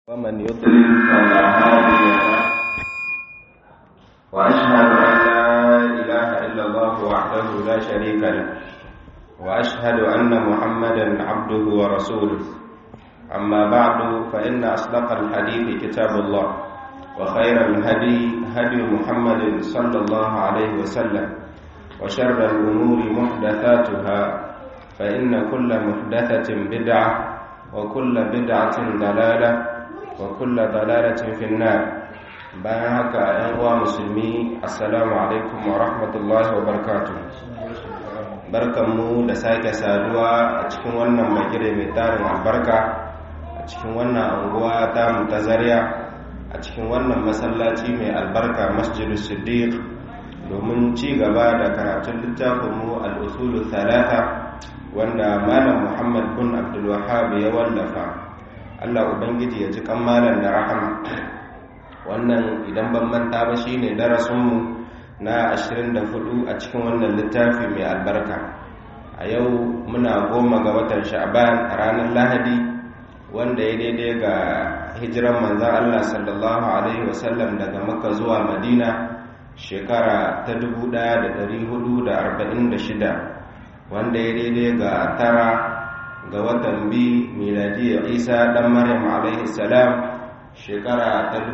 ومن يضلل فلا هادي له وأشهد أن لا إله إلا الله وحده لا شريك له وأشهد أن محمدا عبده ورسوله أما بعد فإن أصدق الحديث كتاب الله وخير الهدي هدي محمد صلى الله عليه وسلم وشر الأمور محدثاتها فإن كل محدثة بدعة وكل بدعة ضلالة وكل ضلالة في النار bayan haka ‘yan uwa musulmi assalamu alaikum wa rahmatullahi wa barakatu barkanmu da sake saduwa a cikin wannan magire mai tarin albarka a cikin wannan anguwa ta ta zariya a cikin wannan masallaci mai albarka masjidu siddiq domin ci gaba da karatun littafinmu al'usulu talata wanda malam muhammad bin abdulwahab ya wallafa allah ubangiji ya ji kan malam da rahama wannan idan ban manta ba shine darasinmu na 24 a cikin wannan littafi mai albarka a yau muna goma ga watan sha'ban a ranar lahadi wanda ya daidai ga hijiran manzan allah sallallahu alaihi wasallam daga makka zuwa madina shekara ta 1446 wanda ya daidai ga tara ga watan bi miladiyar isa dan maryam alaihi salam shekara ta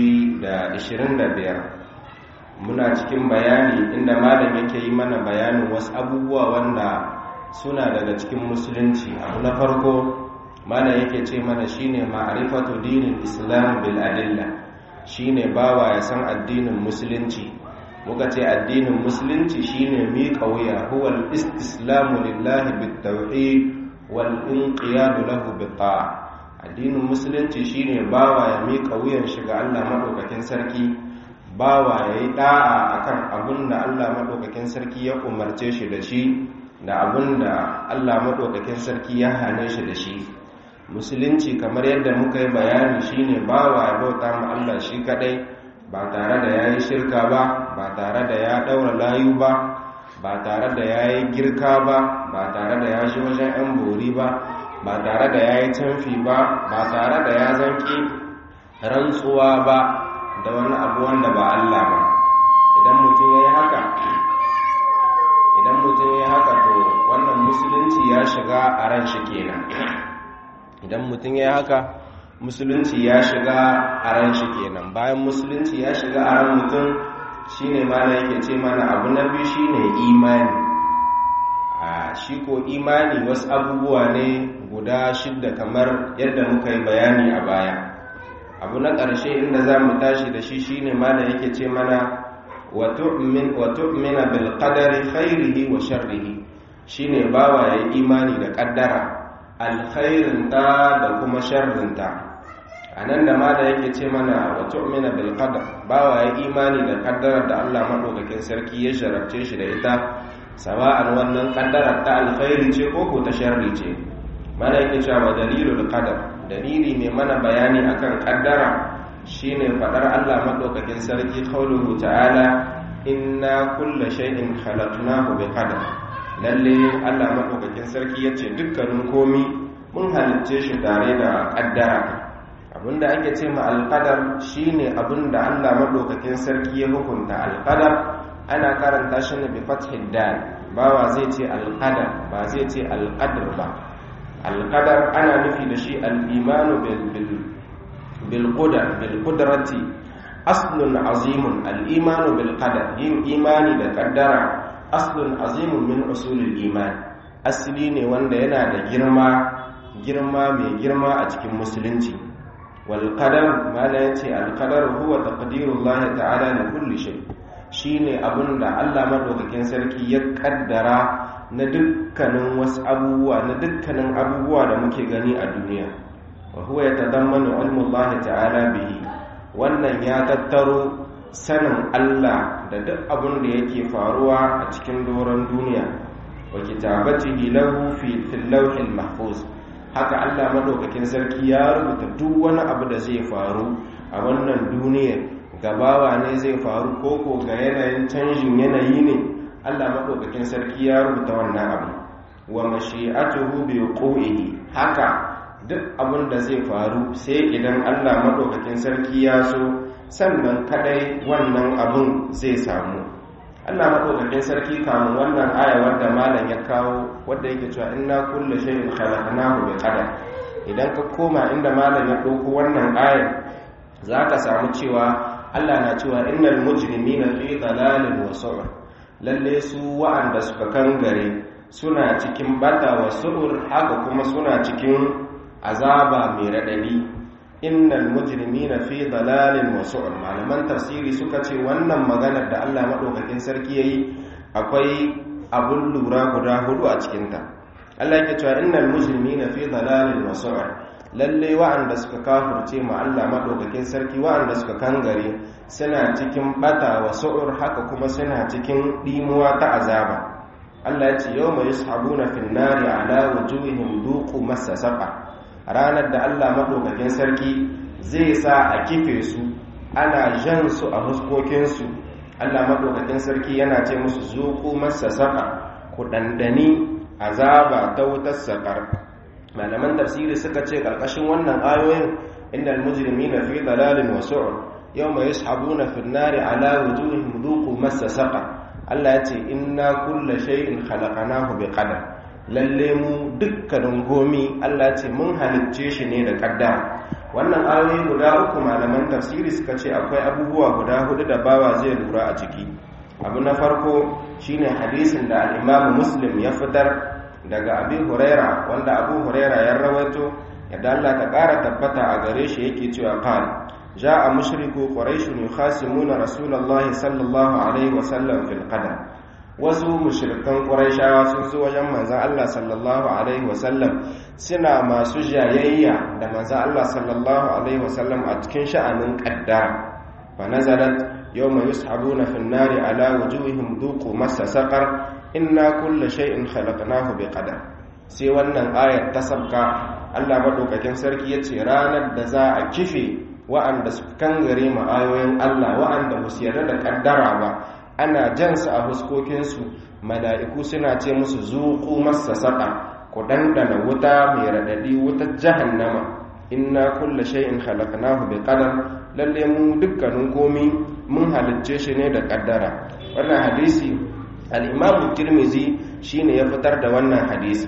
2025 muna cikin bayani inda malam yake yi mana bayanin wasu abubuwa wanda suna daga cikin musulunci abu na farko malam yake ce mana shine ma'rifatu dinin islam bil adilla shine bawa ya san addinin musulunci muka ce addinin musulunci shine miƙa wuya huwa al-istislamu lillahi bit tauhid wal inqiyadu lahu bit ta'a addinin musulunci shine bawa ya miƙa wuyan shiga Allah maɗaukakin sarki bawa ya yi ɗa'a akan abin da Allah maɗaukakin sarki ya umarce shi da shi da abin da Allah maɗaukakin sarki ya hane shi da shi musulunci kamar yadda muka yi bayani shine bawa ya bauta ma Allah shi kaɗai ba tare da ya yi shirka ba ba tare da ya ɗaura layu ba ba tare da ya yi girka ba ba tare da ya shi wajen 'yan bori ba ba tare da ya yi canfi ba ba tare da ya zanki rantsuwa ba da wani abu wanda ba Allah ba idan mutum ya yi haka idan mutum ya yi haka to wannan musulunci ya shiga a ran shi kenan idan mutum ya yi haka musulunci ya shiga a ran shi kenan bayan musulunci ya shiga a ran mutum shine mana yake ce mana abu na biyu shine imani a shi ko imani wasu abubuwa ne guda shidda kamar yadda muka yi bayani a baya abu na ƙarshe inda za mu tashi da shi shine mana yake ce mana wa tu'mina bil qadari khairihi wa sharrihi shine bawa ya imani da ƙaddara alkhairinta da kuma sharrinta a nan da ma da yake ce mana wa tu'mina bil qadar bawa ya imani da ƙaddarar da Allah madaukakin sarki ya sharafce shi da ita sawa'an wannan kaddarar ta alkhairi ce ko ko ta sharri ce mana yake cewa dalilul qadar dalili mai mana bayani akan kaddara shine fadar Allah madaukakin sarki qauluhu ta'ala inna kulla shay'in khalaqnahu bi qadar lalle Allah madaukakin sarki yace dukkanin komi mun halicce shi tare da kaddara abinda ake ce ma alqadar shine abinda Allah madaukakin sarki ya hukunta alqadar ana karanta shi ne bi fathid dal bawa zai ce alqadar ba zai ce alqadar ba alqadar ana nufi da shi al-imanu bil bil bil qudar bil qudrati aslun azimun al-imanu bil qadar yin imani da kaddara aslun azimun min usulil iman asali ne wanda yana da girma girma mai girma a cikin musulunci wal qadar ma la yace al qadar huwa taqdirullahi ta'ala li kulli shay' shine abin da Allah madaukakin sarki ya kaddara na dukkanin wasu abubuwa na dukkanin abubuwa da muke gani a duniya wa huwa yatadammanu ilmu Allah ta'ala bihi wannan ya tattaro sanin Allah da duk abin da yake faruwa a cikin doron duniya wa kitabatihi lahu fi fil lawhil mahfuz haka Allah madaukakin sarki ya rubuta duk wani abu da zai faru a wannan duniyar gabawa ne zai faru koko ga yanayin canjin yanayi ne Allah maɗaukakin sarki ya rubuta wannan abu wa mashi'atuhu bi wuqu'ihi haka duk abin da zai faru sai idan Allah madaukakin sarki ya so sannan kadai wannan abun zai samu Allah madaukakin sarki kamun wannan aya wanda malam ya kawo wanda yake cewa inna kullu shay'in khalaqnahu bi qadar idan ka koma inda malam ya dauko wannan ayar zaka samu cewa Allah na cewa innal mujrimina fi dalalin wa su'ur lalle su wa'anda suka kangare suna cikin bata wa su'ur haka kuma suna cikin azaba mai radadi innal mujrimina fi dalalin wa su'ur malaman tafsiri suka ce wannan maganar da Allah madaukakin sarki yayi akwai abun lura guda hudu a cikin ta Allah yake cewa innal mujrimina fi dalalin wa su'ur lalle wa'anda suka kafirce ma Allah madaukakin sarki wa'anda suka kangare suna cikin bata wa su'ur haka kuma suna cikin dimuwa ta azaba Allah ya ce yawma yushabuna fin nari ala wujuhihim duqu massa saqa ranar da Allah maɗaukakin sarki zai sa a kife su ana jan su a huskokinsu Allah maɗaukakin sarki yana ce musu zuku masa saka ku ɗanɗani azaba ta wutar saƙar malaman tafsiri suka ce ƙarƙashin wannan ayoyin inda almujrimi na fi dalalin wasu yau mai yashabuna fi nari ala wujuhihim zuku masa saka Allah ya ce inna kulla shay'in khalaqnahu bi qadar lalle mu dukkanin gomi Allah ce mun halicce shi ne da kaddara wannan ayoyi guda uku malaman tafsiri suka ce akwai abubuwa guda hudu da bawa zai lura a ciki abu na farko shine hadisin da al-Imam Muslim ya fitar daga Abi Huraira wanda Abu Huraira ya rawaito yadda Allah ta ƙara tabbata a gare shi yake cewa qal ja'a mushriku quraish yukhasimuna rasulullahi sallallahu alaihi wasallam fil qadar wasu mushrikan ƙuraishawa sun zo wajen manzan Allah sallallahu Alaihi wasallam suna masu jayayya da manzan Allah sallallahu Alaihi wasallam a cikin sha'anin ƙaddara fa nazarat yau mai yushabu na finnari ala wujuhihim duku masa saƙar inna kulla shay'in khalaqnahu bi qadar sai wannan ayar ta sabka Allah madaukakin sarki ya ce ranar da za a kife wa'anda su kangare ma ayoyin Allah wa'anda ba su yarda da ƙaddara ba ana jansu a huskokinsu mala'iku suna ce musu zuku masa saƙa ku ɗanɗana wuta mai raɗaɗi wutar jahannama inna kulla shay'in khalaqnahu bi qadar lalle mu dukkanin komi mun halicce shi ne da ƙaddara wannan hadisi al-imam tirmizi shine ya fitar da wannan hadisi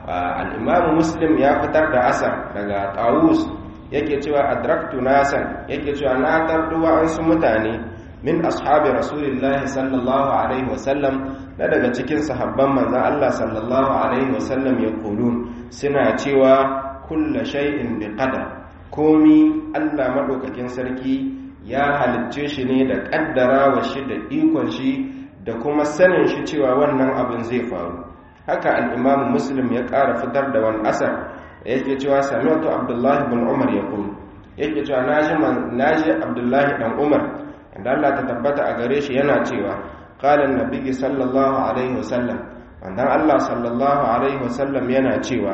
al-imam muslim ya fitar da asar daga tawus yake cewa adraktu nasan yake cewa na tarduwa an su mutane min ashabi rasulillahi sallallahu alaihi wasallam na daga cikin sahabban manzan Allah sallallahu alaihi wasallam ya kulun suna cewa kulla shay'in bi qadar komi Allah madaukakin sarki ya halicce shi ne da kaddara wa shi da ikon shi da kuma sanin shi cewa wannan abin zai faru haka al-Imam Muslim ya ƙara fitar da wani asar yake cewa sami'tu Abdullahi bin Umar yaqul yake cewa naji naji Abdullahi dan Umar da Allah ta tabbata a gare shi yana cewa qala an-nabi sallallahu alaihi wasallam manzon Allah sallallahu alaihi wasallam yana cewa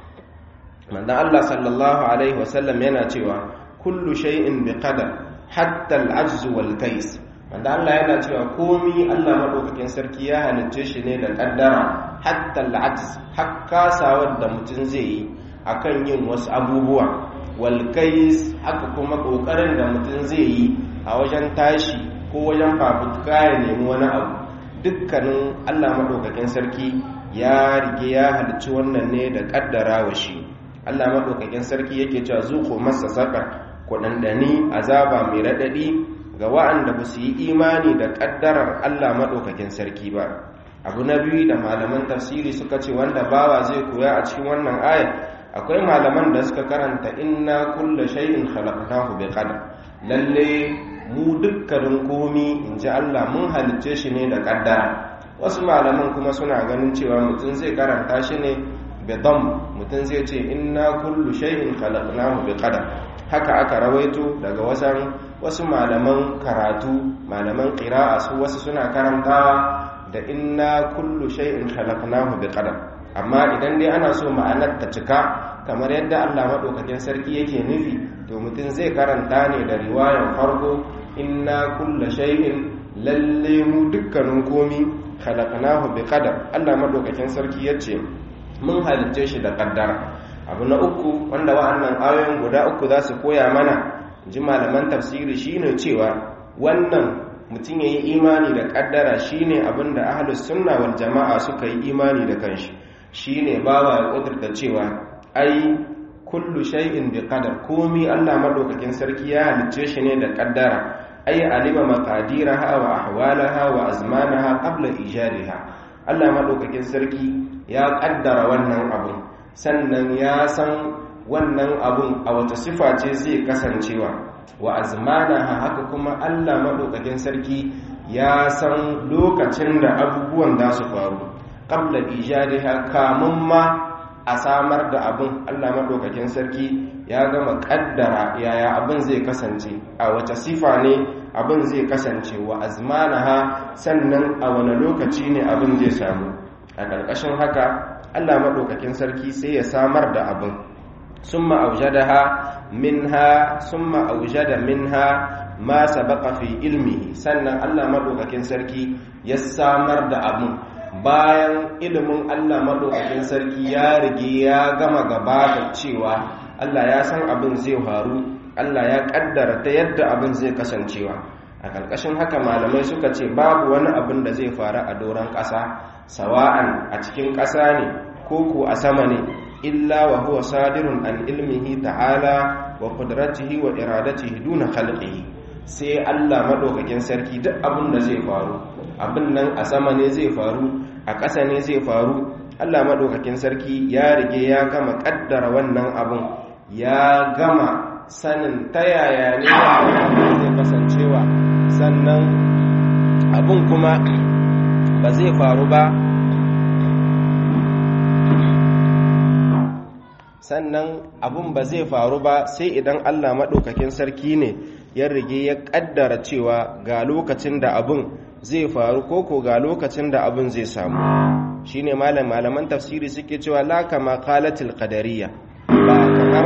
manzon Allah sallallahu alaihi wasallam yana cewa kullu shay'in biqadar hatta al-ajz wal kais manzon Allah yana cewa komi Allah madaukakin sarki ya halicce shi ne da kaddara hatta al-ajz hakka sawar da mutum zai yi akan yin wasu abubuwa wal kais haka kuma kokarin da mutum zai yi a wajen tashi ko wajen fafutuka ya nemi wani abu dukkanin allah maɗaukakin sarki ya rige ya halicci wannan ne da ƙaddara wa shi allah maɗaukakin sarki yake cewa zuko masa saƙar kuɗanɗani azaba mai raɗaɗi ga wa'anda ba su yi imani da ƙaddarar allah maɗaukakin sarki ba abu na biyu da malaman tafsiri suka ce wanda bawa zai koya a cikin wannan ayat akwai malaman da suka karanta inna kulla shay'in khalaqnahu bi qadar lalle mu dukkanin komi in ji Allah mun halicce shi ne da kaddara wasu malaman kuma suna ganin cewa mutum zai karanta shi ne bidam mutum zai ce inna kullu shay'in khalaqnahu bi qadar haka aka rawaito daga wasan wasu malaman karatu malaman qira'a su wasu suna karantawa da inna kullu shay'in khalaqnahu bi qadar amma idan dai ana so ma'anar ta cika kamar yadda Allah madaukakin sarki yake nufi to mutum zai karanta ne da riwayar farko inna kulla shay'in lalle mu dukkanin komi khalaqnahu bi qadar Allah madaukakin sarki yace mun halicce shi da kaddara abu na uku wanda wa'annan ayoyin guda uku za su koya mana ji malaman tafsiri shine cewa wannan mutum ya yi imani da kaddara shine abin da ahlus sunna wal jama'a suka yi imani da kanshi shine bawa ya kudurta cewa ai kullu shay'in bi qadar komi Allah madaukakin sarki ya halicce shi ne da kaddara ai alima maqadiraha wa ahwalaha wa azmanaha qabla ijadiha Allah madaukakin sarki ya kaddara wannan abun sannan ya san wannan abun a wata sifa ce zai kasancewa wa azmanaha haka kuma Allah madaukakin sarki ya san lokacin da abubuwan da su faru qabla ijadiha kamun ma a samar da abin Allah maɗaukakin sarki ya gama ƙaddara yaya abin zai kasance a wace sifa ne abin zai kasance wa azmanaha sannan a wani lokaci ne abin zai samu a ƙarƙashin haka Allah maɗaukakin sarki sai ya samar da abin summa aujadaha minha summa aujada minha ma sabaqa fi ilmihi sannan Allah maɗaukakin sarki ya samar da abin bayan ilimin Allah maɗaukakin sarki ya rige ya gama gabata cewa Allah ya san abin zai faru Allah ya ƙaddara ta yadda abin zai kasancewa a ƙarƙashin haka malamai suka ce babu wani abin da zai faru a doron ƙasa sawa'an a cikin ƙasa ne ko ko a sama ne illa wa huwa sadirun an ilmihi ta'ala wa qudratihi wa iradatihi duna khalqihi sai Allah maɗaukakin sarki duk abin da zai faru abin nan a sama ne zai faru a ƙasa ne zai faru Allah maɗaukakin sarki ya rige ya gama ƙaddara wannan abin ya gama sanin ta yaya ne zai kasancewa sannan abin kuma ba zai faru ba sannan abin ba zai faru ba sai idan Allah maɗaukakin sarki ne ya rige ya ƙaddara cewa ga lokacin da abin zai faru koko ga lokacin da abin zai samu shine malam malaman tafsiri suke cewa la kama qalatil qadariyya ba kamar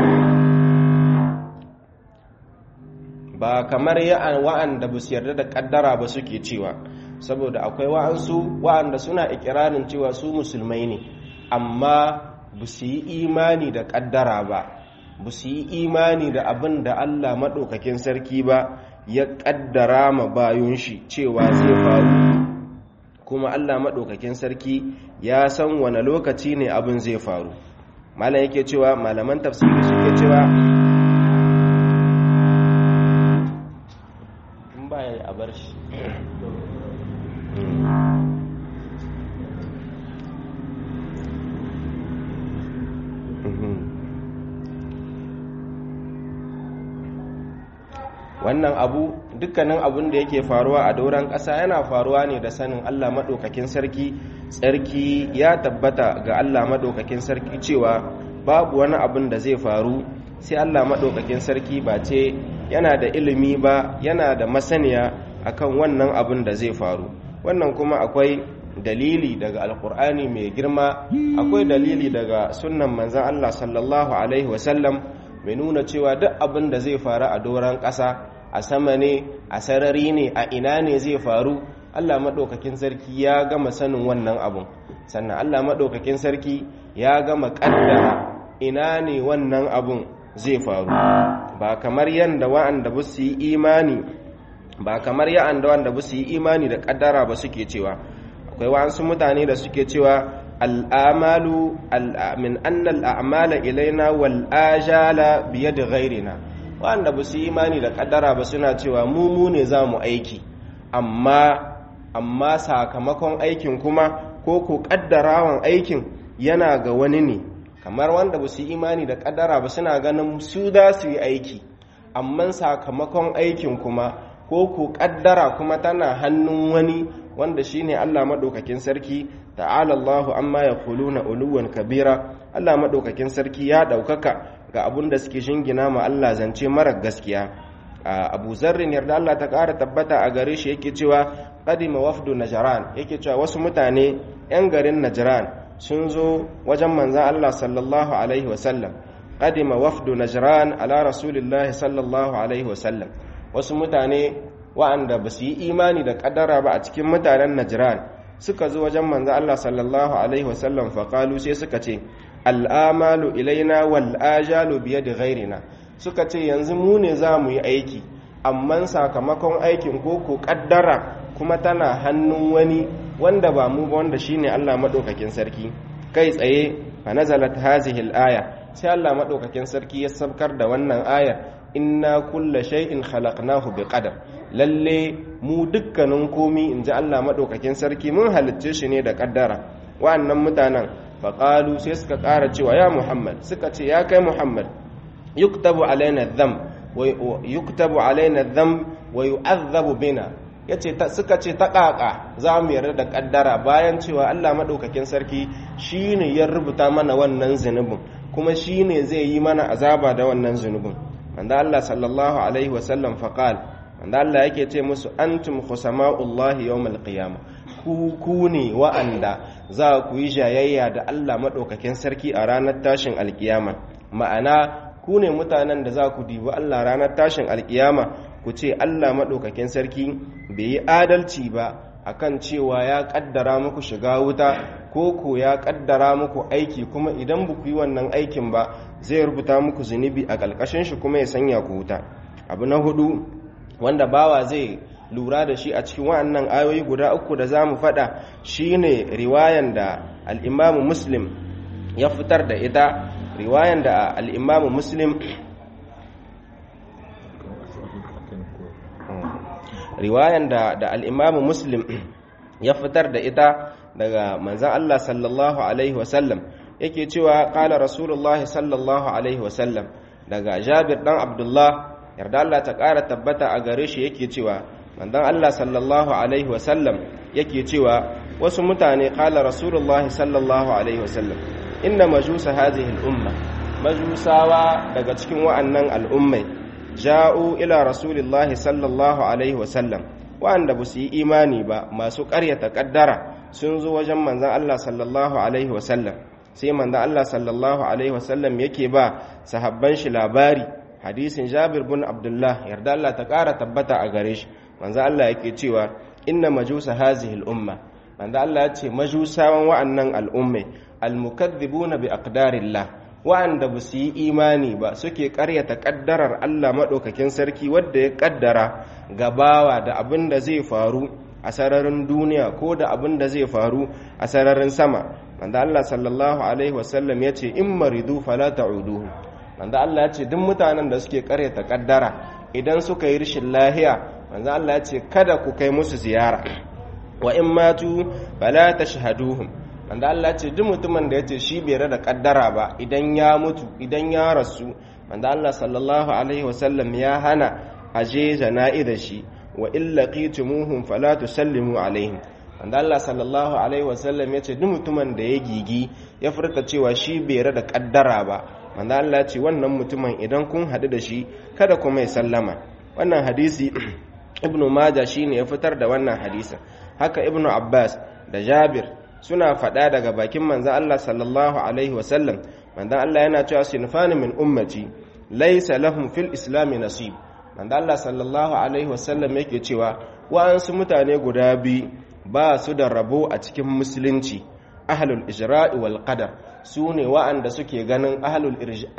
ba kamar ya wa'anda ba su yarda da kaddara ba suke cewa saboda akwai wa'ansu wa'anda suna ikirarin cewa su musulmai ne amma ba su yi imani da kaddara ba ba su yi imani da abin da Allah maɗaukakin sarki ba ya kaddara ma bayun shi cewa zai faru kuma Allah maɗaukakin sarki ya san wane lokaci ne abin zai faru malam yake cewa malaman tafsiri suke cewa in baya a bar shi wannan abu dukkanin abun da yake faruwa a dauran ƙasa yana faruwa ne da sanin Allah maɗaukakin sarki tsarki ya tabbata ga Allah maɗaukakin sarki cewa babu wani abun da zai faru sai Allah maɗaukakin sarki ba ce yana da ilimi ba yana da masaniya akan wannan abun da zai faru wannan kuma akwai dalili daga alkur'ani mai girma akwai dalili daga sunnan manzan Allah sallallahu alaihi wasallam mai nuna cewa duk abin da zai faru a doron ƙasa a sama ne a sarari ne a ina ne zai faru allah maɗaukakin sarki ya gama sanin wannan abun sannan allah maɗaukakin sarki ya gama ƙaddara ina ne wannan abun zai faru ba kamar yadda wa'anda ba su yi imani ba kamar ya'anda wanda ba su yi imani da ƙaddara ba suke cewa akwai wa'ansu mutane da suke cewa al'amalu min annal a'mala ilaina wal ajala biyad ghairina wanda ba su imani da kaddara ba suna cewa mu mu ne za mu aiki amma amma sakamakon aikin kuma ko ko kaddarawan aikin yana ga wani ne kamar wanda ba su imani da kaddara ba suna ganin su za su yi aiki amma sakamakon aikin kuma ko ko kaddara kuma tana hannun wani wanda shine Allah madaukakin sarki ta'ala Allahu amma yaquluna uluwan kabira Allah madaukakin sarki ya daukaka ga abun da suke shingina ma Allah zance mara gaskiya Abu Zarrin yarda Allah ta ƙara tabbata a gare shi yake cewa qadima wafdu najran yake cewa wasu mutane yan garin najran sun zo wajen manzon Allah sallallahu alaihi wasallam qadima wafdu najran ala rasulillahi sallallahu alaihi wasallam wasu mutane wa'anda ba su yi imani da kaddara ba a cikin mutanen najran suka zo wajen manzo Allah sallallahu alaihi wasallam faƙalu sai suka ce al'amalu ilaina wal ajalu biyadi ghairina suka ce yanzu mu ne za mu yi aiki amma sakamakon aikin ko ko kaddara kuma tana hannun wani wanda ba mu ba wanda shine Allah madaukakin sarki kai tsaye fa nazalat hazihi al-aya sai Allah madaukakin sarki ya sabkar da wannan ayar inna kulla shay'in khalaqnahu biqadar lalle mu dukkanin komi inji Allah madaukakin sarki mun halicce shi ne da kaddara wa'annan mutanen faqalu sai suka ƙara cewa ya Muhammad suka ce ya kai Muhammad yuktabu alaina dhanb wa yuktabu alaina dhanb wa yu'adhabu bina yace suka ce ta ƙaƙa za mu yarda da kaddara bayan cewa Allah madaukakin sarki shine ya rubuta mana wannan zunubin kuma shine zai yi mana azaba da wannan zunubin wanda Allah sallallahu alaihi wasallam faqal wanda Allah yake ce musu antum khusama'ullahi yawmal qiyama ku ku ne wa'anda za ku yi jayayya da Allah madaukakin sarki a ranar tashin alkiyama ma'ana ku ne mutanen da za ku dibi Allah ranar tashin alkiyama ku ce Allah madaukakin sarki bai yi adalci ba akan cewa ya kaddara muku shiga wuta ko ko ya kaddara muku aiki kuma idan ba ku yi wannan aikin ba zai rubuta muku zunubi a ƙalƙashin shi kuma ya sanya ku wuta abu na hudu wanda bawa zai lura da shi a cikin wa'annan ayoyi guda uku da za mu faɗa shine riwayan da al'imamu muslim ya fitar da ita riwayan da al'imamu muslim riwayan da da al'imamu muslim ya fitar da ita daga manzan Allah sallallahu Alaihi wasallam yake cewa ƙala rasulullah sallallahu Alaihi wasallam daga jabir ɗan abdullah yarda Allah ta ƙara tabbata a gare shi yake cewa manzan Allah sallallahu Alaihi wasallam yake cewa wasu mutane ƙala rasulullah sallallahu Alaihi wasallam inna majusa hazihi al'umma majusawa daga cikin wa'annan al'ummai ja'u ila rasulillahi sallallahu alaihi wasallam wa'anda ba su yi imani ba masu ƙaryata ƙaddara sun zo wajen manzan Allah sallallahu alaihi wasallam sai manzan Allah sallallahu alaihi wasallam yake ba sahabban shi labari hadisin Jabir bin Abdullah yarda Allah ta ƙara tabbata a gare shi manzan Allah yake cewa inna majusa hazihi al-umma manzan Allah ya ce majusawan wa'annan al'ummai al-mukaththibuna bi aqdarillah wa'anda ba su yi imani ba suke karyata kaddarar Allah maɗaukakin sarki wadda ya kaddara gabawa da abin da zai faru a sararin duniya ko da abin da zai faru a sararin sama wanda Allah sallallahu alaihi wasallam ya ce in maridu fala ta'uduhu wanda Allah ya ce duk mutanen da suke karyata kaddara idan suka yi rashin lahiya wanda Allah ya ce kada ku kai musu ziyara wa in matu fala tashhaduhum wanda Allah ce duk mutumin da ya ce shi bai da kaddara ba idan ya mutu idan ya rasu wanda Allah sallallahu alaihi wasallam ya hana aje jana'i da shi wa illa qitumuhum fala tusallimu alaihim wanda Allah sallallahu alaihi wasallam ya ce duk mutumin da ya gigi ya furta cewa shi bai da kaddara ba wanda Allah ce wannan mutumin idan kun haɗu da shi kada kuma ya sallama wannan hadisi ibnu majah shine ya fitar da wannan hadisin haka ibnu abbas da jabir suna faɗa daga bakin manzan Allah sallallahu Alaihi wasallam manzan Allah yana cewa sinfani min ummati laisa lahum fil islami nasib manzan Allah sallallahu Alaihi wasallam yake cewa wa'ansu mutane guda biyu ba su da rabo a cikin musulunci ahlul ijra'i wal qadar su ne wa'anda suke ganin ahlul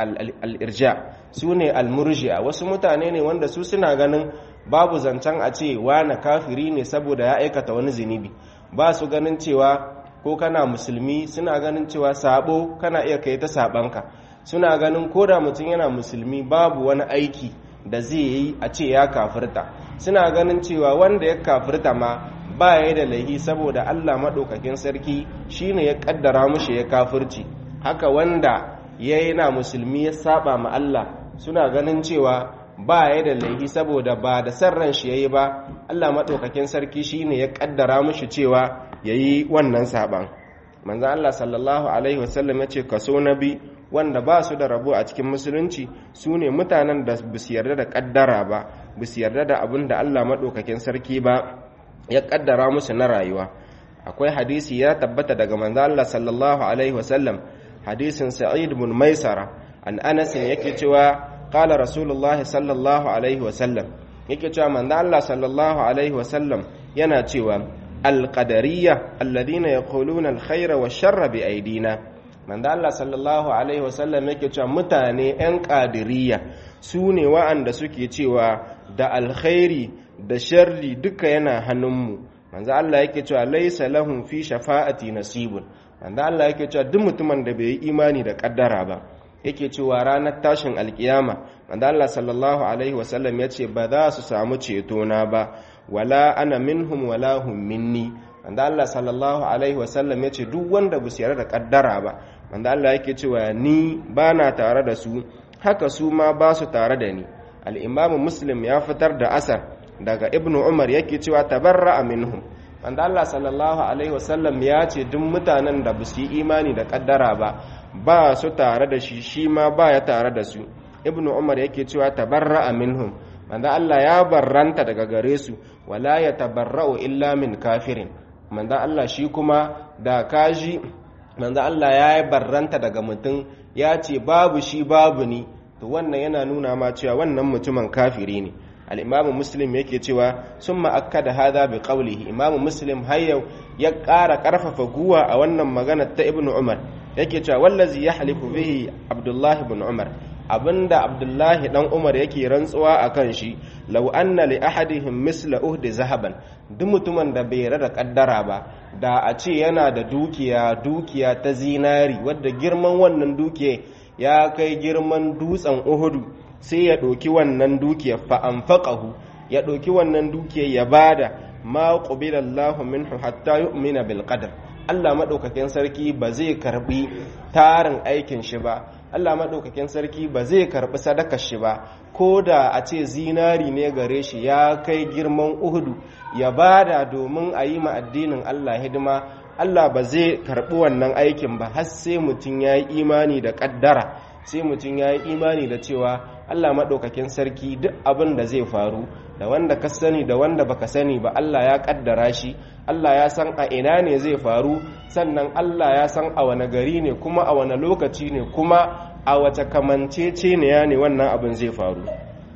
al-irja su ne al-murji'a wasu mutane ne wanda su suna ganin babu zancen a ce na kafiri ne saboda ya aikata wani zunubi ba su ganin cewa ko kana musulmi suna ganin cewa sabo kana iya kai ta sabanka suna ganin ko da mutum yana musulmi babu wani aiki da zai yi a ce ya kafirta suna ganin cewa wanda ya kafirta ma ba ya da laihi saboda Allah maɗaukakin sarki shine ya ƙaddara mushi ya kafirci haka wanda ya yana musulmi ya saba ma Allah suna ganin cewa ba ya da laihi saboda ba da sarran shi yayi ba Allah maɗaukakin sarki shine ya ƙaddara mushi cewa yayi wannan saban manzo Allah sallallahu alaihi wasallam ya ce kaso na bi wanda ba su da rabo a cikin musulunci su ne mutanen da ba su yarda da kaddara ba ba su yarda da abin da Allah maɗaukakin sarki ba ya kaddara musu na rayuwa akwai hadisi ya tabbata daga manzo Allah sallallahu alaihi wasallam hadisin Sa'id ibn Maisara an Anas yake cewa qala Rasulullah sallallahu alaihi wasallam yake cewa manzo Allah sallallahu alaihi wasallam yana cewa alqadariyya alladhina yaquluna alkhayra wash-sharra bi aydina manzo Allah sallallahu alaihi wasallam yake cewa mutane yan qadiriyya su ne wa'anda suke cewa da alkhairi da sharri duka yana hannunmu manzo Allah yake cewa laysa lahum fi shafa'ati nasibun manzo Allah yake cewa duk mutumin da bai yi imani da kaddara ba yake cewa ranar tashin alkiyama manzo Allah sallallahu alaihi wasallam yace ba za su samu ceto na ba wala ana minhum wala hum minni manzo Allah sallallahu alaihi wasallam yace duk wanda bu yarda da kaddara ba manzo Allah yake cewa ni bana tare da su haka su ma ba su tare da ni al-imam muslim ya fitar da asar daga ibnu umar yake cewa tabarra'a minhum manzo Allah sallallahu alaihi wasallam ya ce duk mutanen da ba su yi imani da kaddara ba ba su tare da shi shi ma ba ya tare da su ibnu umar yake cewa tabarra'a minhum manzo Allah ya barranta daga gare su wala ya tabarra'u illa min kafirin manzo Allah shi kuma da kaji manzo Allah ya yi barranta daga mutum ya ce babu shi babu ni to wannan yana nuna ma cewa wannan mutumin kafiri ne al'imamu muslim yake cewa sun ma'akka da hada bi ƙaulihi imamu muslim har yau ya ƙara ƙarfafa guwa a wannan magana ta ibn umar yake cewa wallazi ya halifu bihi abdullahi ibn umar abinda abdullahi dan umar yake rantsuwa a kan shi lau anna li ahadihim misla uhdi zahaban duk mutumin da bai rada kaddara ba da a ce yana da dukiya dukiya ta zinari wadda girman wannan dukiya ya kai girman dutsen uhudu sai ya ɗauki wannan dukiyar fa'amfaƙahu ya ɗauki wannan dukiyar ya bada ma ƙubila Allah minhu hatta yu'mina bil qadar Allah maɗaukakin sarki ba zai karɓi tarin aikin shi ba Allah maɗaukakin sarki ba zai karɓi sadakar shi ba ko da a ce zinari ne gare shi ya kai girman uhudu ya bada domin a yi ma addinin Allah hidima Allah ba zai karɓi wannan aikin ba har sai mutum ya yi imani da ƙaddara sai mutum ya yi imani da cewa Allah maɗaukakin sarki duk abin da zai faru da wanda ka sani da wanda baka sani ba Allah ya ƙaddara shi Allah ya san a ina ne zai faru sannan Allah ya san a wane gari ne kuma a wane lokaci ne kuma a wace kamancece ne ya ne wannan abin zai faru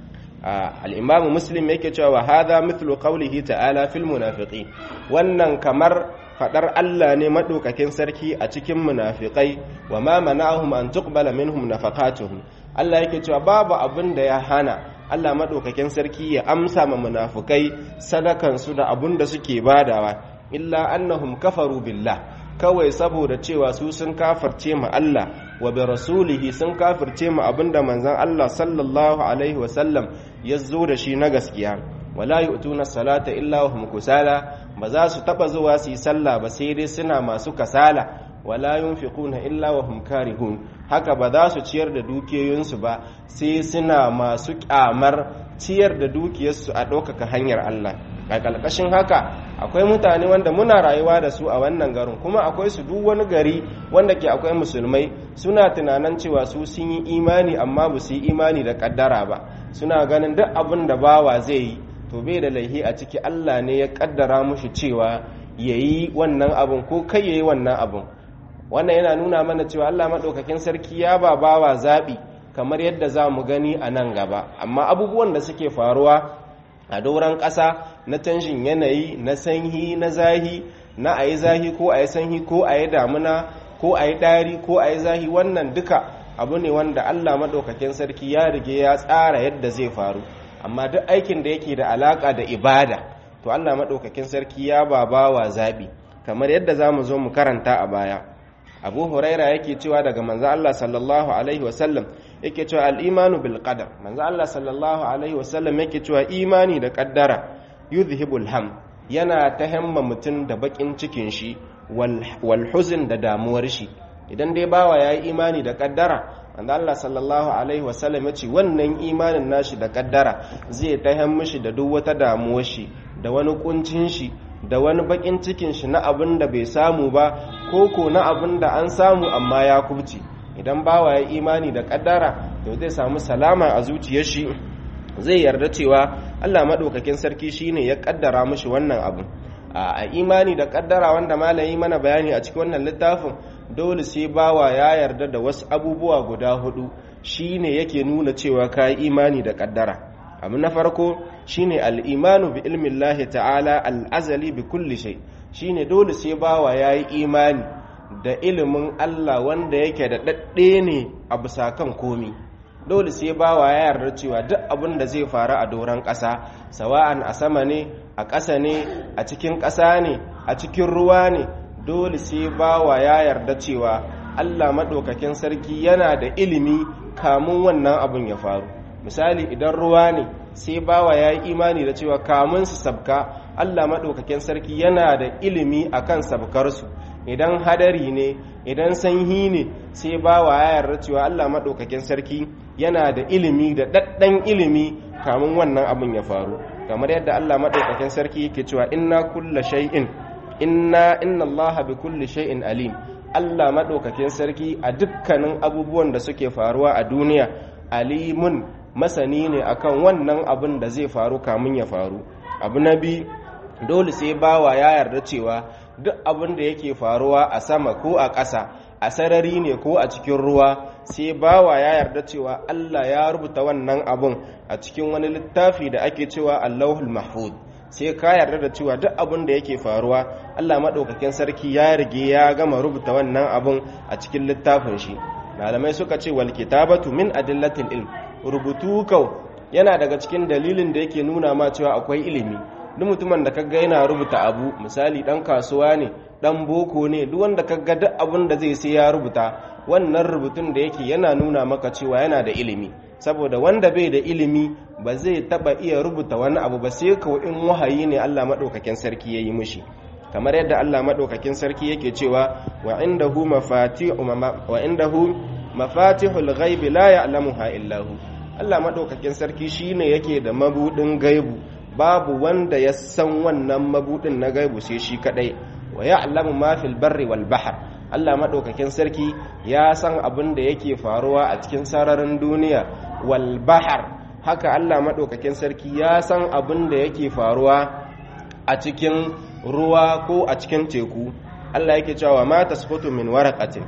al'imamu muslim yake cewa wa hadha mithlu qawlihi ta'ala fil munafiqin wannan kamar fadar Allah ne madaukakin sarki a cikin munafiqai wa ma mana'ahum an tuqbala minhum nafaqatuhum Allah yake cewa babu abin da ya hana Allah madaukakin sarki ya amsa ma munafikai sadakan su da abun da suke badawa illa annahum kafaru billah kawai saboda cewa su sun kafirce ma Allah wa bi rasulihi sun kafirce ma abinda manzon Allah sallallahu alaihi wasallam ya zo da shi na gaskiya wala yu'tuna salata illa wa hum kusala ba za su taba zuwa su yi sallah ba sai dai suna masu kasala wala yunfiquna illa wa hum karihun haka ba za su ciyar da dukiyoyinsu ba sai suna masu kyamar ciyar da dukiyarsu a ɗaukaka hanyar Allah a ƙarƙashin haka akwai mutane wanda muna rayuwa da su a wannan garin kuma akwai su duk wani gari wanda ke akwai musulmai suna tunanin cewa su sun yi imani amma ba su yi imani da ƙaddara ba suna ganin duk abin da bawa zai yi to bai da laihi a ciki Allah ne ya ƙaddara mushi cewa ya yi wannan abin ko kai ya yi wannan abin wannan yana nuna mana cewa Allah maɗaukakin sarki ya ba bawa zaɓi kamar yadda za mu gani a nan gaba amma abubuwan da suke faruwa a doron ƙasa na canjin yanayi na sanyi na zahi na a yi zahi ko a yi sanyi ko a yi damuna ko a yi ɗari ko a yi zahi wannan duka abu ne wanda allah maɗaukakin sarki ya rige ya tsara yadda zai faru amma duk aikin da yake da alaƙa da ibada to allah maɗaukakin sarki ya ba bawa zaɓi kamar yadda za mu zo mu karanta a baya abu huraira yake cewa daga manzo allah sallallahu alaihi wasallam yake cewa al'imanu bil qadar manzo Allah sallallahu alaihi wasallam yake cewa imani da kaddara yuzhibul ham yana ta hamma mutum da bakin cikin shi wal huzn da damuwar shi idan dai bawa yayi imani da kaddara manzo Allah sallallahu alaihi wasallam yace wannan imanin nashi da kaddara zai ta hamma shi da duk wata damuwar shi da wani kuncin shi da wani bakin cikin shi na abin da bai samu ba ko ko na abin da an samu amma ya kubce idan bawa ya imani da kaddara to zai samu salama a zuciyar shi zai yarda cewa Allah maɗaukakin sarki shine ya kaddara mishi wannan abu a imani da kaddara wanda malami mana bayani a cikin wannan littafin dole sai bawa ya yarda da wasu abubuwa guda hudu shine yake nuna cewa ka yi imani da kaddara abu na farko shine al-imanu bi ilmin Allah ta'ala al-azali bi kulli shay shine dole sai bawa ya yi imani da ilimin Allah wanda yake da daɗe ne a bisa kan komi dole sai bawa ya yarda cewa duk abin da zai faru a doron ƙasa sawa'an a sama ne a ƙasa ne a cikin ƙasa ne a cikin ruwa ne dole sai bawa ya yarda cewa Allah maɗaukakin sarki yana da ilimi kamun wannan abin ya faru misali idan ruwa ne sai bawa ya yi imani da cewa kamun su sabka Allah maɗaukakin sarki yana da ilimi akan sabkarsu idan hadari ne idan sanyi ne sai bawa ya yarda cewa Allah maɗaukakin sarki yana da ilimi da ɗaɗɗan ilimi kamun wannan abin ya faru kamar yadda Allah maɗaukakin sarki yake cewa inna kulla shay'in inna inna Allah bi kulli shay'in alim Allah maɗaukakin sarki a dukkanin abubuwan da suke faruwa a duniya alimun masani ne akan wannan abin da zai faru kamun ya faru abu na bi dole sai bawa ya yarda cewa duk abin da yake faruwa a sama ko a ƙasa a sarari ne ko a cikin ruwa sai bawa ya yarda cewa Allah ya rubuta wannan abun a cikin wani littafi da ake cewa Allahul Mahfuz sai ka yarda da cewa duk abin da yake faruwa Allah maɗaukakin sarki ya rige ya gama rubuta wannan abun a cikin littafin shi malamai suka ce wal kitabatu min adillatil ilm rubutu kau yana daga cikin dalilin da yake nuna ma cewa akwai ilimi duk mutumin da kaga yana rubuta abu misali dan kasuwa ne dan boko ne duk wanda kaga duk abin da zai sai ya rubuta wannan rubutun da yake yana nuna maka cewa yana da ilimi saboda wanda bai da ilimi ba zai taba iya rubuta wani abu ba sai kawai in wahayi ne Allah madaukakin sarki yayi mishi kamar yadda Allah madaukakin sarki yake cewa wa indahu mafatihu wa indahu mafatihul ghaibi la ya'lamuha illa hu Allah madaukakin sarki shine yake da mabudin gaibu babu wanda ya san wannan mabudin na gaibu sai shi kadai wa ya'lamu ma fil barri wal bahr Allah madaukakin sarki ya san abin da yake faruwa a cikin sararin duniya wal bahr haka Allah madaukakin sarki ya san abin da yake faruwa a cikin ruwa ko a cikin teku Allah yake cewa ma tasfutu min waraqatin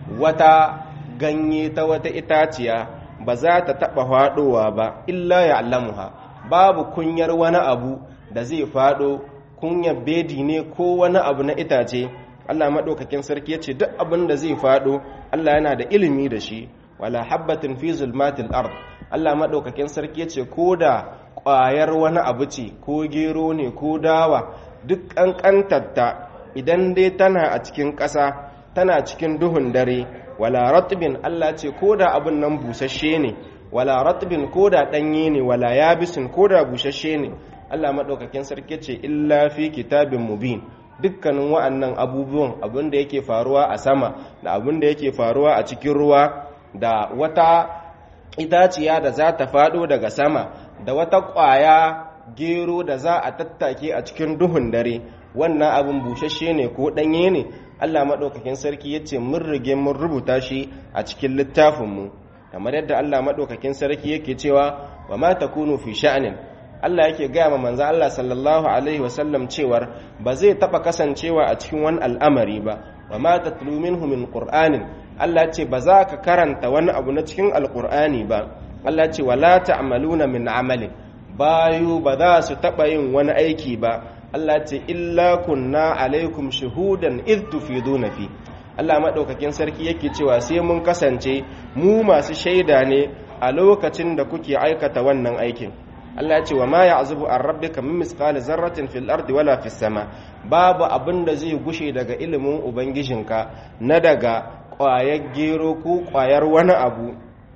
wata ganye ta wata itaciya ba za ta taba fadowa ba illa ya'lamuha babu kunyar wani abu da zai fado kunyar bedi ne ko wani abu na itace Allah maɗaukakin sarki ya ce duk abin da zai fado Allah yana da ilimi da shi wala habbatin fi zulmatil ard Allah maɗaukakin sarki ya ce ko da ƙwayar wani abu ce ko gero ne ko dawa duk ƙanƙantarta idan dai tana a cikin ƙasa tana cikin duhun dare wala ratbin Allah ce ko da abin nan busasshe ne wala ratbin ko da ɗanye ne wala yabisin ko da busasshe ne Allah maɗaukakin sarki ce illa fi kitabin mubin dukkanin wa'annan abubuwan abin da yake faruwa a sama da abin da yake faruwa a cikin ruwa da wata itaciya da za ta faɗo daga sama da wata ƙwaya gero da za a tattake a cikin duhun dare wannan abin busasshe ne ko ɗanye ne Allah maɗaukakin sarki ya ce mun rige mun rubuta shi a cikin littafinmu kamar yadda Allah maɗaukakin sarki yake cewa wa ma takunu fi sha'anin Allah yake gaya ma manzo Allah sallallahu alaihi wasallam cewar ba zai taba kasancewa a cikin wani al'amari ba wa ma tatlu minhu min qur'anin Allah ce ba za ka karanta wani abu na cikin alqur'ani ba Allah ce wala ta'maluna min amalin bayu ba za su taba yin wani aiki ba Allah ce illa kunna alaikum shuhudan id tufiduna fi Allah madaukakin sarki yake cewa sai mun kasance mu masu shaida ne a lokacin da kuke aikata wannan aikin Allah ya ce wa ma ya'zubu an rabbika min misqali zarratin fil ardi wala fis sama babu abin da zai gushe daga ilimin ubangijinka na daga ƙwayar gero ko ƙwayar wani abu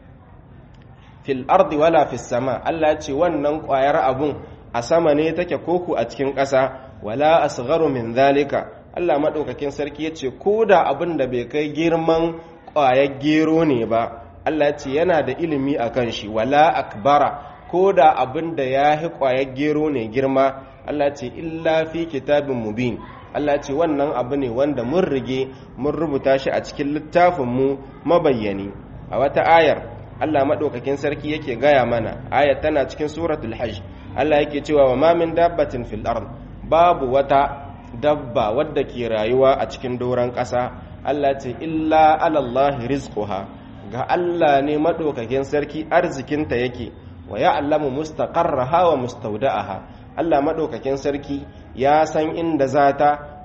fil ardi wala fis sama Allah ya ce wannan ƙwayar abun a sama ne take koko a cikin ƙasa wala asgharu min zalika Allah madaukakin sarki ya ce ko da abin da bai kai girman ƙwayar gero ne ba Allah ya ce yana da ilimi akan shi wala akbara ko da abin da ya fi ƙwayar gero ne girma Allah ce illa fi kitabin mubin Allah ce wannan abu ne wanda mun rige mun rubuta shi a cikin littafinmu mabayyani a wata ayar Allah maɗaukakin sarki yake gaya mana ayar tana cikin suratul hajj Allah yake cewa wa ma min dabbatin fil ard babu wata dabba wadda ke rayuwa a cikin doron ƙasa Allah ce illa alallahi rizquha ga Allah ne maɗaukakin sarki arzikinta yake wa ya'lamu mustaqarraha wa mustawda'aha Allah madaukakin sarki ya san inda zata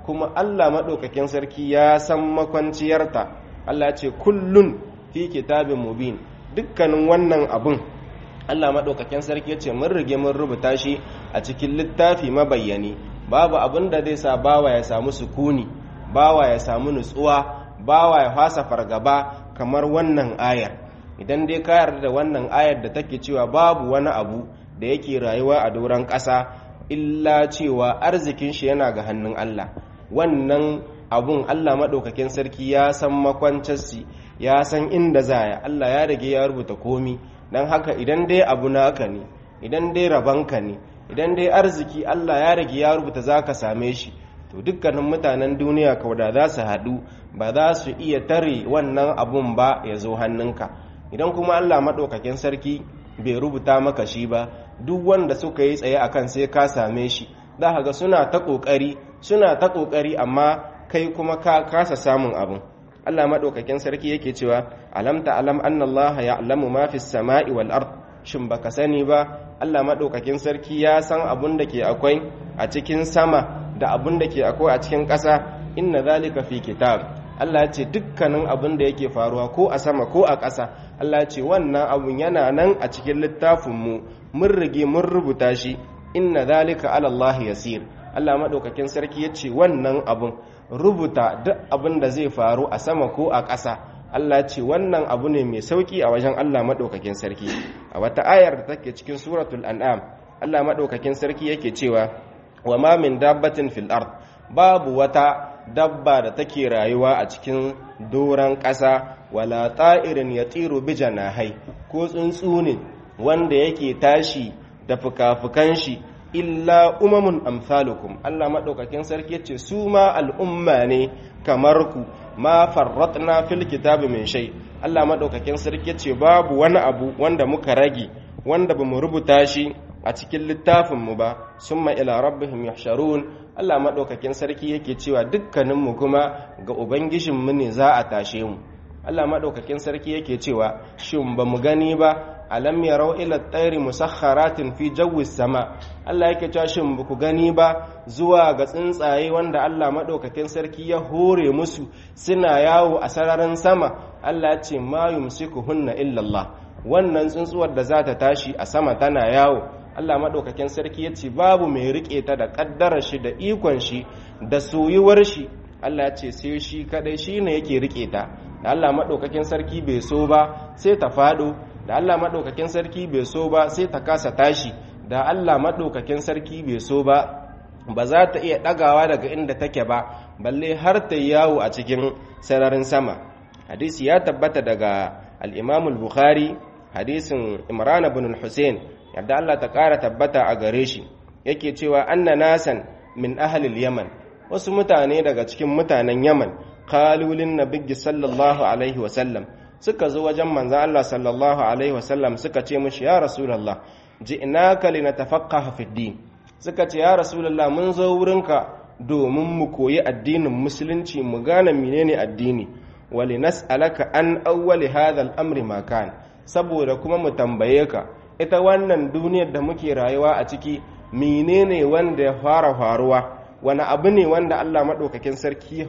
kuma Allah maɗaukakin sarki ya san makwanciyarta Allah ce kullun fi kitabin mubin dukkanin wannan abun Allah maɗaukakin sarki ya ce mun rige mun rubuta shi a cikin littafi mabayyani babu abin da zai sa bawa ya samu sukuni bawa ya samu nutsuwa bawa ya fasa fargaba kamar wannan ayar idan dai ka yarda da wannan ayar da take cewa babu wani abu da yake rayuwa a doron ƙasa illa cewa arzikin shi yana ga hannun Allah wannan abun Allah maɗaukakin sarki ya san makwancarsi ya san inda zaya Allah ya rage ya rubuta komi don haka idan dai abu naka ne idan dai rabanka ne idan dai arziki Allah ya rage ya rubuta za ka same shi to dukkanin mutanen duniya kauda za su haɗu ba za su iya tare wannan abun ba ya zo hannunka idan kuma Allah maɗaukakin sarki bai rubuta maka shi ba duk wanda suka yi tsaye akan sai ka same shi za ka ga suna ta ƙoƙari suna ta ƙoƙari amma kai kuma ka kasa samun abin Allah maɗaukakin sarki yake cewa alam ta alam anna Allah ya'lamu ma fi samai wal ard shin baka sani ba Allah maɗaukakin sarki ya san abun da ke akwai a cikin sama da abun da ke akwai a cikin ƙasa inna zalika fi kitab Allah ce dukkanin abin da yake faruwa ko a sama ko a ƙasa Allah ce wannan abun yana nan a cikin littafinmu mun rige mun rubuta shi inna zalika ala Allah yasir Allah madaukakin sarki yace wannan abun rubuta duk abin da zai faru a sama ko a ƙasa Allah ce wannan abu ne mai sauki a wajen Allah madaukakin sarki a wata ayar da take cikin suratul an'am Allah madaukakin sarki yake cewa wa ma min dabbatin fil ard babu wata dabba da take rayuwa a cikin doron ƙasa wala ta'irin ya tsiro bi janahai ko tsuntsu ne wanda yake tashi da fuka-fukan shi illa umamun amsalukum Allah maɗaukakin sarki ce su ma al'umma ne kamar ku ma farratna fil kitabi min shay Allah maɗaukakin sarki ce babu wani abu wanda muka rage wanda bamu rubuta shi a cikin littafinmu ba summa ila rabbihim yahsharun Allah maɗaukakin sarki yake cewa dukkaninmu kuma ga ubangijinmu ne za a tashe mu Allah maɗaukakin sarki yake cewa shin ba mu gani ba alam yarau ila tsairi musakharatin fi jawi sama Allah yake cewa shin ba ku gani ba zuwa ga tsuntsaye wanda Allah maɗaukakin sarki ya hore musu suna yawo a sararin sama Allah ya ce ma yumsikuhunna illa Allah wannan tsuntsuwar da za ta tashi a sama tana yawo Allah maɗaukakin sarki ya ce babu mai riƙe ta da ƙaddarar shi da ikon shi da soyuwar shi Allah ya ce sai shi kadai shi ne yake riƙe ta da Allah maɗaukakin sarki bai so ba sai ta faɗo da Allah maɗaukakin sarki bai so ba sai ta kasa tashi da Allah maɗaukakin sarki bai so ba ba za ta iya ɗagawa daga inda take ba balle har ta yawo a cikin sararin sama hadisi ya tabbata daga al-imamul bukhari hadisin imran ibn al-husayn yadda Allah ta ƙara tabbata a gare shi yake cewa anna nasan min ahlil yaman wasu mutane daga cikin mutanen yaman kalulin nabiyyi sallallahu alaihi wasallam suka zo wajen manzan Allah sallallahu alaihi wasallam suka ce mushi ya rasulullah ji'naka linatafaqqaha fid din suka ce ya rasulullah mun zo wurinka domin mu koyi addinin musulunci mu gane menene addini wali nas'alaka an awwali hadha al-amri ma kan saboda kuma mu tambaye ka ita wannan duniyar da muke rayuwa a ciki menene wanda ya fara faruwa wani abu ne wanda Allah maɗaukakin sarki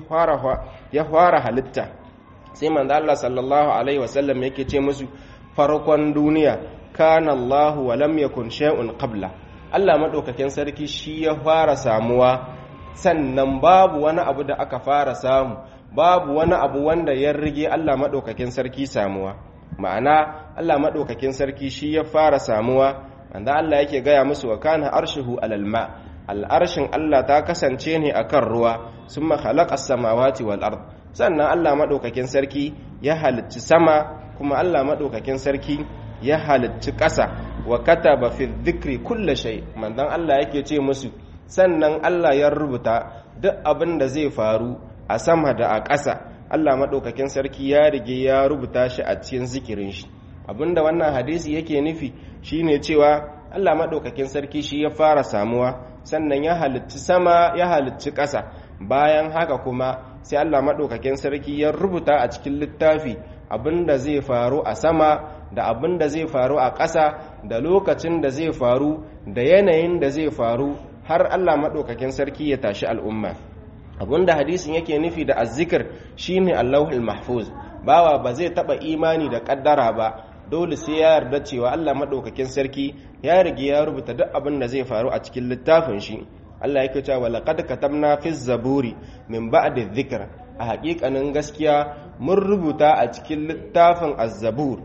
ya fara halitta sai manzo Allah sallallahu alaihi wasallam yake ce musu farkon duniya kana Allah wa lam yakun shay'un qabla Allah maɗaukakin sarki shi ya fara samuwa sannan babu wani abu da aka fara samu babu wani abu wanda ya rige Allah maɗaukakin sarki samuwa ma'ana Allah maɗaukakin sarki shi ya fara samuwa wanda Allah yake gaya musu wa kana arshihu alal ma al'arshin Allah ta kasance ne akan ruwa sun mahalaka samawati wal ard sannan Allah maɗaukakin sarki ya halicci sama kuma Allah maɗaukakin sarki ya halicci ƙasa wa kataba fi dhikri kulla shay manzon Allah yake ce musu sannan Allah ya rubuta duk abin da zai faru a sama da a ƙasa Allah maɗaukakin sarki ya rige ya rubuta shi a cikin zikirin shi abinda wannan hadisi yake nufi shine cewa Allah maɗaukakin sarki shi ya fara samuwa sannan ya halicci sama ya halicci ƙasa bayan haka kuma sai Allah maɗaukakin sarki ya rubuta a cikin littafi abinda zai faru a sama da abinda zai faru a ƙasa da lokacin da zai faru da yanayin da zai faru har Allah maɗaukakin sarki ya tashi al'umma abinda hadisin yake nufi da azzikir shine Allahul mahfuz bawa ba zai taba imani da kaddara ba dole sai ya yarda cewa Allah madaukakin sarki ya rige ya rubuta duk abin da zai faru a cikin littafin shi Allah yake cewa laqad katabna fi zaburi min ba'di dhikr a haƙiƙanin gaskiya mun rubuta a cikin littafin az-zabur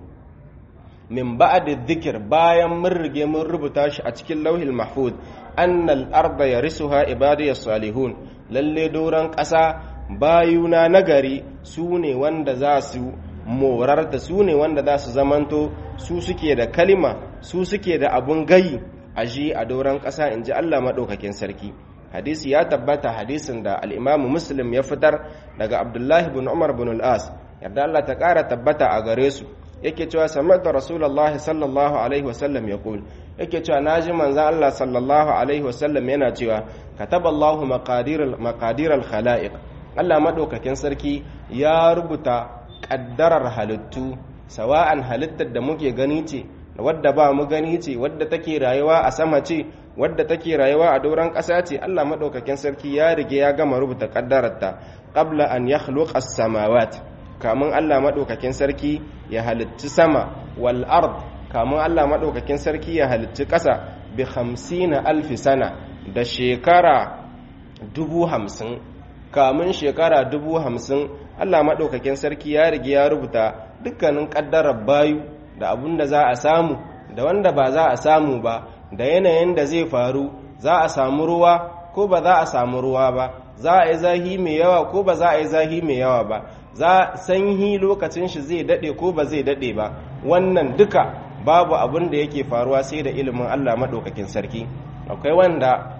min ba'di dhikr bayan mun rige mun rubuta shi a cikin lauhil mahfuz annal arda yarisuha ibadiyas salihun lalle doron ƙasa bayuna nagari su ne wanda za su morar da su ne wanda za su zamanto su suke da kalima su suke da abun gayi a ji a doron ƙasa in ji Allah maɗaukakin sarki hadisi ya tabbata hadisin da al'imamu muslim ya fitar daga abdullahi bin umar bin al'as yarda Allah ta ƙara tabbata a gare su yake cewa samata rasulallah sallallahu alaihi wasallam ya kul yake cewa na ji manzan Allah sallallahu alaihi wasallam yana cewa kataballahu maqadiral khala'iq Allah maɗaukakin sarki ya rubuta ƙaddarar halittu sawa'an halittar da muke gani ce wadda ba mu gani ce wadda take rayuwa a sama ce wadda take rayuwa a doron ƙasa ce Allah maɗaukakin sarki ya rige ya gama rubuta ƙaddararta qabla an yakhluqa as-samawat kamun Allah maɗaukakin sarki ya halitti sama wal ard kamun Allah maɗaukakin sarki ya halitti ƙasa bi 50 alfi sana da shekara dubu hamsin kamun shekara dubu hamsin Allah maɗaukakin sarki ya rige ya rubuta dukkanin ƙaddarar bayu da abun da za a samu da wanda ba za a samu ba da yanayin da zai faru za a samu ruwa ko ba za a samu ruwa ba za a yi zahi mai yawa ko ba za a yi zahi mai yawa ba za sanyi lokacin shi zai daɗe ko ba zai daɗe ba wannan duka babu abin da yake faruwa sai da ilimin Allah maɗaukakin sarki akwai wanda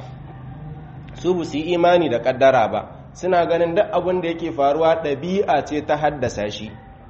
su bu su yi imani da ƙaddara ba suna ganin duk abin da yake faruwa ɗabi'a ce ta haddasa shi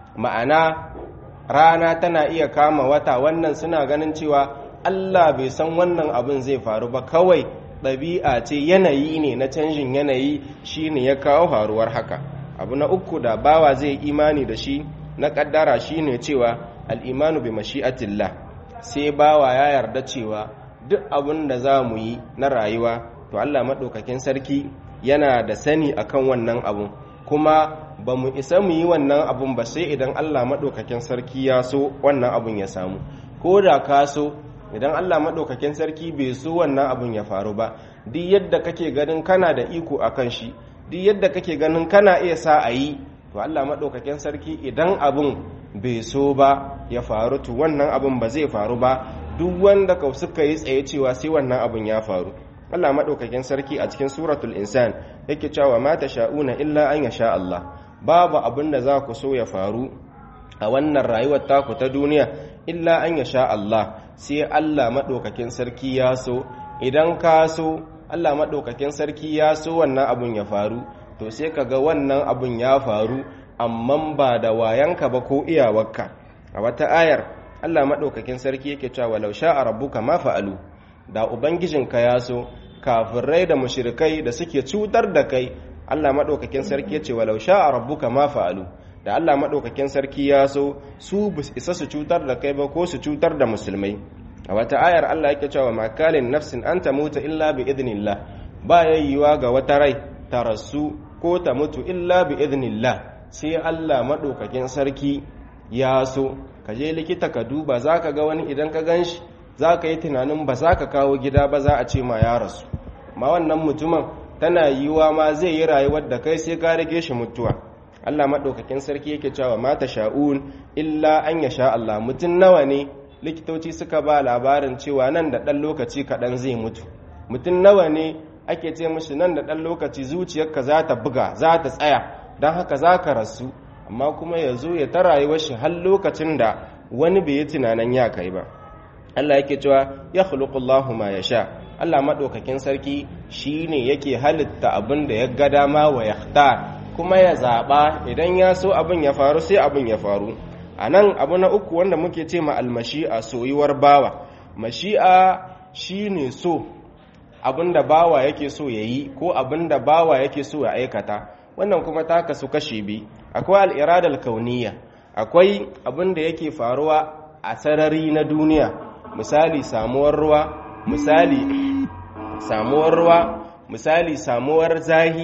ma'ana rana tana iya kama wata wannan suna ganin cewa Allah bai san wannan abin zai faru ba kawai ɗabi'a ce yanayi ne na canjin yanayi shine ya kawo faruwar haka abu na uku da bawa zai imani da shi na ƙaddara shine cewa al'imanu bi mashi'atillah sai bawa ya yarda cewa duk abin da za mu yi na rayuwa to Allah maɗaukakin sarki yana da sani akan wannan abun kuma ba mu isa mu yi wannan abun ba sai idan Allah maɗaukakin sarki ya so wannan abun ya samu ko da ka so idan Allah maɗaukakin sarki bai so wannan abun ya faru ba duk yadda kake ganin kana da iko a kan shi duk yadda kake ganin kana iya sa a yi to Allah maɗaukakin sarki idan abun bai so ba ya faru to wannan abun ba zai faru ba duk wanda ka suka yi tsaye cewa sai wannan abun ya faru Allah maɗaukakin sarki a cikin suratul insan yake cewa ma sha'una illa an yasha Allah babu abin da za ku so ya faru a wannan rayuwar taku ta duniya illa an ya sha Allah sai Allah maɗaukakin sarki ya so idan ka so Allah maɗaukakin sarki ya so wannan abun ya faru to sai ka ga wannan abun ya faru amma ba da wayanka ba ko iyawarka a wata ayar Allah maɗaukakin sarki yake cewa walau sha a rabbuka ma fa'alu da ubangijinka ya so kafirai da mushrikai da suke cutar da kai Allah maɗaukakin sarki ya ce walau sha a rabbuka ma fa'alu da Allah maɗaukakin sarki ya so su isa su cutar da kai ba ko su cutar da musulmai a wata ayar Allah yake cewa makalin nafsin an ta mutu illa bi idnillah ba yayyuwa ga wata rai ta rasu ko ta mutu illa bi idnillah sai Allah maɗaukakin sarki ya so ka je likita ka duba za ka ga wani idan ka gan shi za ka yi tunanin ba za ka kawo gida ba za a ce ma ya rasu ma wannan mutumin tana yiwuwa ma zai yi rayuwar da kai sai ka rage shi mutuwa Allah maɗaukakin sarki yake cewa mata sha'un illa an ya sha Allah mutum nawa ne likitoci suka ba labarin cewa nan da ɗan lokaci kaɗan zai mutu mutum nawa ne ake ce mashi nan da ɗan lokaci zuciyarka za ta buga za ta tsaya don haka za ka rasu amma kuma ya zo ya ta rayuwar shi har lokacin da wani bai yi tunanin ya kai ba Allah yake cewa ya khuluqullahu ma ya sha Allah maɗaukakin sarki shi ne yake halitta abin da ya ga dama wa ya kuma ya zaɓa idan ya so abin ya faru sai abin ya faru a nan abu na uku wanda muke ce ma almashi'a soyuwar bawa mashi'a shi ne so abin da bawa yake so ya yi ko abin da bawa yake so ya aikata wannan kuma ta kasu kashe bi akwai al'iradar kauniya akwai abin da yake faruwa a sarari na duniya misali samuwar ruwa misali samuwar ruwa misali samuwar zahi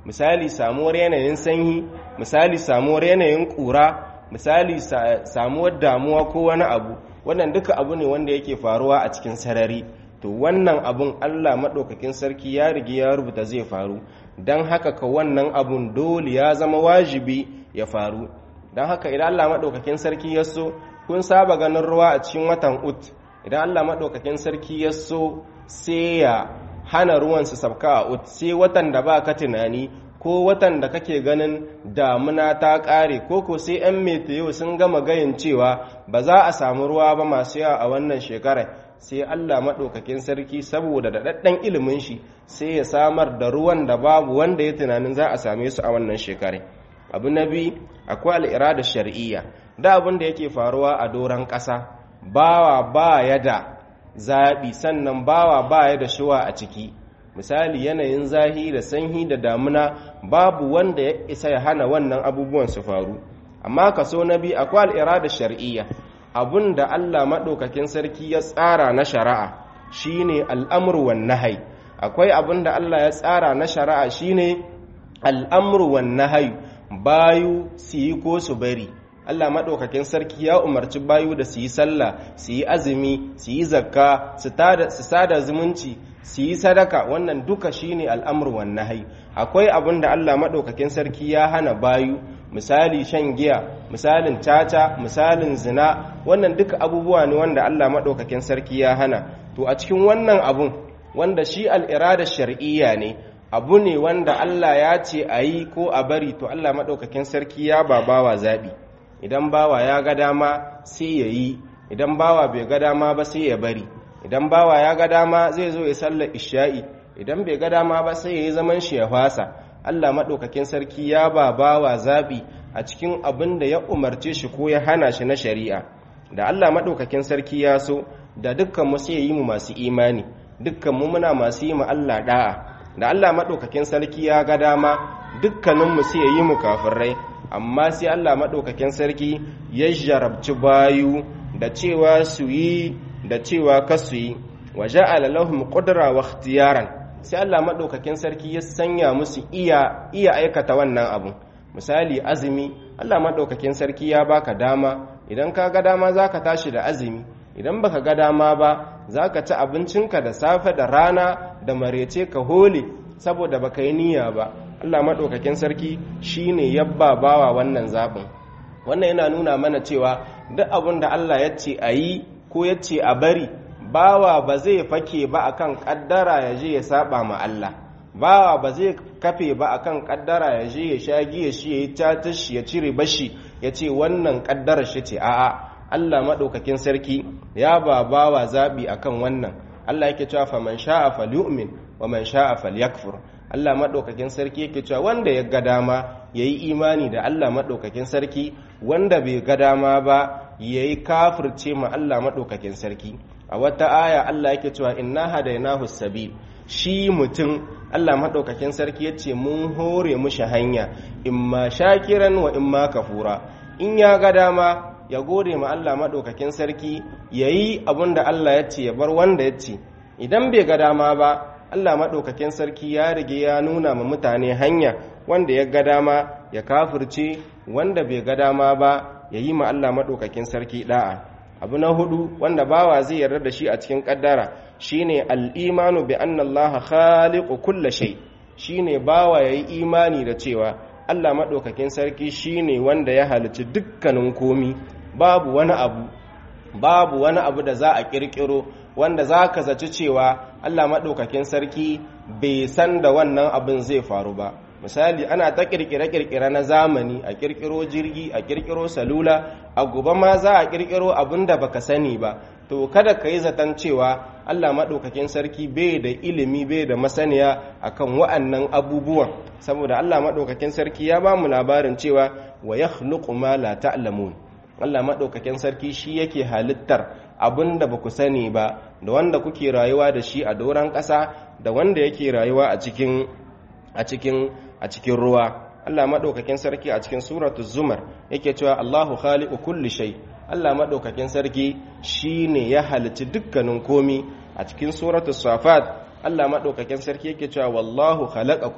misali samuwar yanayin sanyi misali samuwar yanayin ƙura misali samuwar damuwa ko wani abu wannan duka abu ne wanda yake faruwa a cikin sarari to wannan abun Allah maɗaukakin sarki ya rigi ya rubuta zai faru don haka ka wannan abun dole ya zama wajibi ya faru don haka idan Allah maɗaukakin sarki ya so kun saba ganin ruwa a cikin watan ut idan Allah maɗaukakin sarki ya so sai ya hana ruwan su sabka a ut sai watan da ba ka tunani ko watan da kake ganin damuna ta ƙare ko ko sai 'yan metiyo sun gama gayin cewa ba za a samu ruwa ba masu yawa a wannan shekarar sai Allah maɗaukakin sarki saboda daɗaɗɗen ilimin shi sai ya samar da ruwan da babu wanda ya tunanin za a same su a wannan shekarar abu na biyu akwai al'irada shar'iyya da abin da yake faruwa a doron ƙasa bawa ba ya da zaɓi sannan bawa ba ya da shuwa a ciki misali yanayin zahi da sanyi da damuna babu wanda ya isa ya hana wannan abubuwan su faru amma kaso na biyu akwai al'irada shar'iyya abun da Allah maɗaukakin sarki ya tsara na shari'a shine al'amru wan nahai akwai abun da Allah ya tsara na shari'a shine al'amru wan nahai bayu su yi ko su bari Allah maɗaukakin sarki ya umarci bayu da su yi sallah su yi azumi su yi zakka su sada zumunci su yi sadaka wannan duka shine al'amur wan nahyi akwai abin da Allah maɗaukakin sarki ya hana bayu misali shan giya misalin caca misalin zina wannan duka abubuwa ne wanda Allah maɗaukakin sarki ya hana to a cikin wannan abun wanda shi al'irada shar'iyya ne abu ne wanda Allah ya ce a yi ko a bari to Allah maɗaukakin sarki ya ba bawa zaɓi idan bawa ya ga dama sai ya yi idan bawa bai ga dama ba sai ya bari idan bawa ya ga dama zai zo ya sallar isha'i idan bai ga dama ba sai ya yi zaman shi ya fasa Allah maɗaukakin sarki ya ba bawa zaɓi a cikin abin da ya umarce shi ko ya hana shi na shari'a da Allah maɗaukakin sarki ya so da dukkan mu sai ya yi mu masu imani dukkan mu muna masu yi mu Allah da'a da Allah maɗaukakin sarki ya ga dama dukkanin mu sai ya yi mu kafirai amma sai Allah maɗaukakin sarki ya jarabci bayu da cewa su yi da cewa kasu yi wa ja'ala lahum qudra wa ikhtiyaran sai Allah madaukakin sarki ya sanya musu iya iya aikata wannan abu misali azumi Allah madaukakin sarki ya baka dama idan ka ga dama zaka tashi da azumi idan baka ga dama ba zaka ci abincinka da safe da rana da marece ka hole saboda baka yi niyya ba Allah madaukakin sarki shine yabba bawa wannan zabin wannan yana nuna mana cewa duk abin da Allah ya ce a yi ko ya ce a bari bawa ba zai fake ba akan kaddara ya je ya saba ma Allah bawa ba zai kafe ba akan kaddara ya je ya sha giya shi ya yi tatashi ya cire bashi ya ce wannan kaddara shi ce a'a Allah maɗaukakin sarki ya ba bawa zaɓi akan wannan Allah yake cewa fa man sha'a falyu'min wa man sha'a falyakfur Allah maɗaukakin sarki yake cewa wanda ya ga dama yayi imani da Allah maɗaukakin sarki wanda bai ga dama ba yayi kafirce ma Allah maɗaukakin sarki a wata aya Allah yake cewa inna hadainahu sabil shi mutum Allah maɗaukakin sarki yace mun hore mushi hanya imma shakiran wa imma kafura in ya ga dama ya gode ma Allah maɗaukakin sarki yayi abin da Allah ya ce ya bar wanda ya ce idan bai ga dama ba Allah maɗaukakin sarki ya rige ya nuna ma mutane hanya wanda ya ga dama ya kafirce wanda bai ga dama ba ya yi ma Allah maɗaukakin sarki ɗa'a abu na hudu wanda bawa zai yarda da shi a cikin ƙaddara shine al'imanu bi anna Allah khaliqu kulla shay shine bawa yayi imani da cewa Allah maɗaukakin sarki shine wanda ya halicci dukkanin komi babu wani abu babu wani abu da za a ƙirƙiro wanda za ka zaci cewa Allah maɗaukakin sarki bai san da wannan abin zai faru ba misali ana ta ƙirƙire-ƙirƙire na zamani a ƙirƙiro jirgi a ƙirƙiro salula a gobe ma za a ƙirƙiro abin da baka sani ba to kada ka yi zaton cewa Allah maɗaukakin sarki bai da ilimi bai da masaniya akan wa'annan abubuwan saboda Allah maɗaukakin sarki ya ba mu labarin cewa wa yakhluqu ma la ta'lamun Allah maɗaukakin sarki shi yake halittar abin da ba ku sani ba da wanda kuke rayuwa da shi a doron ƙasa da wanda yake rayuwa a cikin a cikin a cikin ruwa Allah maɗaukakin sarki a cikin suratu zumar yake cewa Allahu khaliqu kulli shay Allah maɗaukakin sarki shine ya halicci dukkanin komi a cikin suratu safat Allah maɗaukakin sarki yake cewa wallahu khalaqakum